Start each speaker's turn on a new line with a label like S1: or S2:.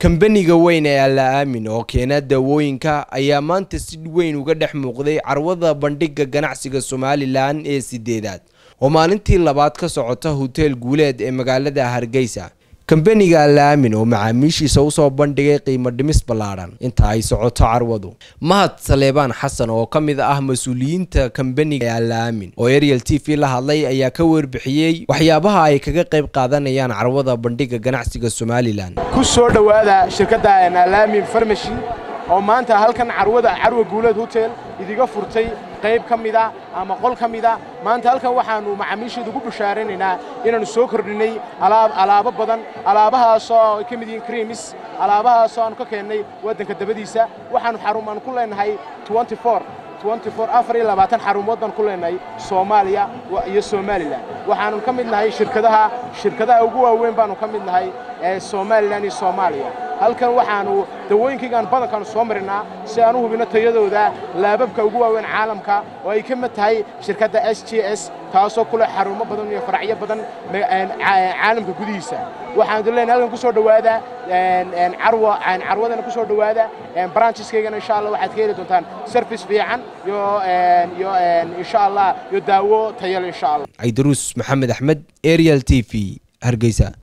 S1: kambaniga weyn ee alla aamin oo keena daawooyinka ayaa maanta si weyn uga dhex muuqday carwada bandhiga ganacsiga somalilan ee sideedaad oo maalintii labaad ka socota hoteel guuleed ee magaalada hargeysa kambaniga allaamin oo macaamiishiisa usoo bandhigay qiimo dhimis ballaadhan inta ay socoto carwadu mahad saleebaan xasan oo ka mid ah mas-uuliyiinta kambaniga allaamin oo ariel t v la hadlay ayaa ka warbixiyey waxyaabaha ay kaga qayb qaadanayaan carwada bandhiga ganacsiga somalilan
S2: ku soo dhowaada shirkadda allaamin farmashi oo maanta halkan carwada carwa guuleed hotel idiga furtay qayb ka mida ama qol ka mida maanta halkan waxaannu macaamiisheeda ugu bashaaranaynaa inaannu soo kordhinnay alaabo badan alaabahaasoo ay ka mid yihiin krimis alaabahaasoo aannu ka keennay waddanka dabadiisa waxaannu xarum aan ku leenahay xarumood baan ku leenahay soomaaliya iyo somalilan waxaannu ka mid nahay shirkadaha shirkadaha ugu waaweyn baannu ka mid nahay ee somalilan iyo soomaaliya halkan waxaannu dawooyinkaygaan badankaannu soo marinaa si aan u hubinno tayadooda laababka ugu waaweyn caalamka oo ay ka mid tahay shirkadda s j s taasoo ku leh xarumo badan iyo faracyo badan caalamka gudihiisa waxaan idin leenahay halkan ku soo dhowaada carwadana ku soo dhowaada brancheskaygana insha allah waxaad ka heli doontaan service fiican iyo iyo insha allah iyo daawo tayale insha allah
S1: caydaruus maxamed axmed ariel t v hargeysa